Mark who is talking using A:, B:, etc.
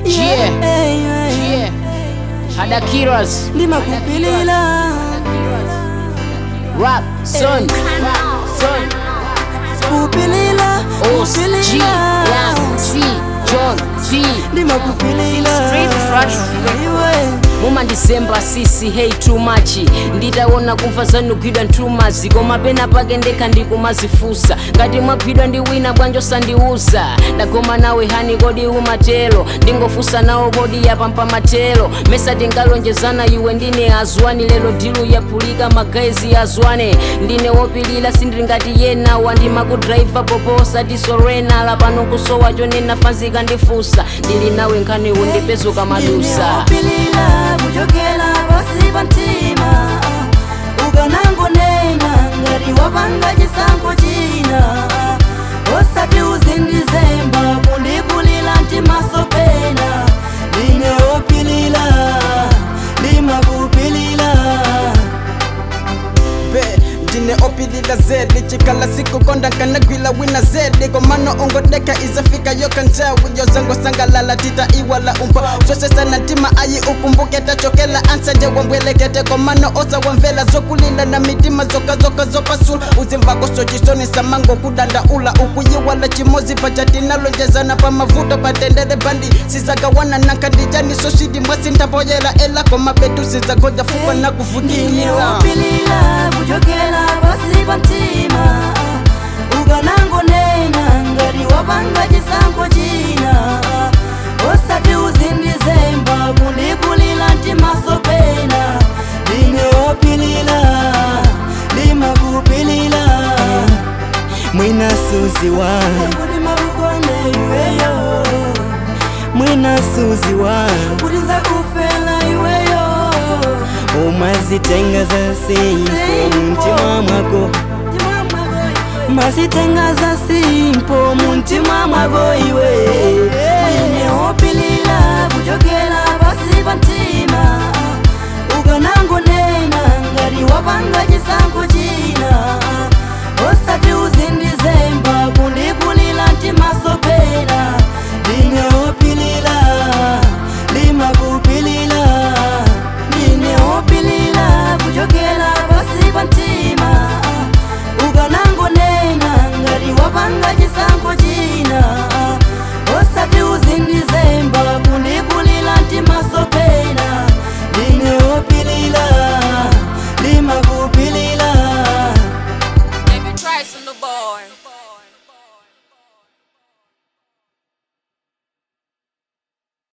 A: Yeah.
B: Hey, hey.
A: Yeah. Hadakiras.
B: ndimakupilila
A: Rap. Son. Son.
B: kupilila
A: Os. G.
B: kupilila
A: Young. C. John. T.
B: ndimakupilila
A: Street fresh.
B: iwe
A: muma ndisemba sisi hey too much nditaona kumva zanugwidwa ntumazi koma pena pake ndekha ndikumazifusa ngati mwagwidwa ndi wina bwanjo sandiuza ndagoma nawe hani kodi umatelo ndingofusa nawo kodi yapampa matelo mesa tingalonjezana iwe ndine azwani lero dilu yapulika magaezi azwane ndine wopilira sindingati yena wandimakudraiva poposa tisorena lapano kusowa chonena fanzika ndifusa ndili nawe nkhaniwo ndipezuka madusa
B: ndinewopilila kuchokela pasi pa mtima ukanangonena ngati wapanga chisankho china osati uzindizemba kundikulila mtimaso pena ndinewopilila ndimakupilila
C: be ndine opilila zedi chikala siku konda kanagwila wina zedi komano ungodeka izafika yoka njawi yozango sangalala tita iwala umpa swesesana ntima ayi ukumbuke tachokela ansanje wambwelekete komano oza wamvela zokulila na mitima zokazoka zopasula uzimvako sochisoni samango kudanda ula ukuyiwala chimozi pachatinalonjezana pamavuto patendele bandi sizagawana nankandijani sosidi mwasintapoyela ela komabetu sizagoja fupa na kuvukilila
B: ndinewopilila kuchokela pasi pa mtima ukanangonena ngati wapanga chisankho china osati uzindizemba kundikulila mtimaso pena ndinewopilila ndimakupilila mwina suzi wangu kuti makukonda iweyo mwina suzi wangu kuti nzakufela iweyo umazitenga za simpo mumtima mwako mazitenga za simpo mumtima mwako iwe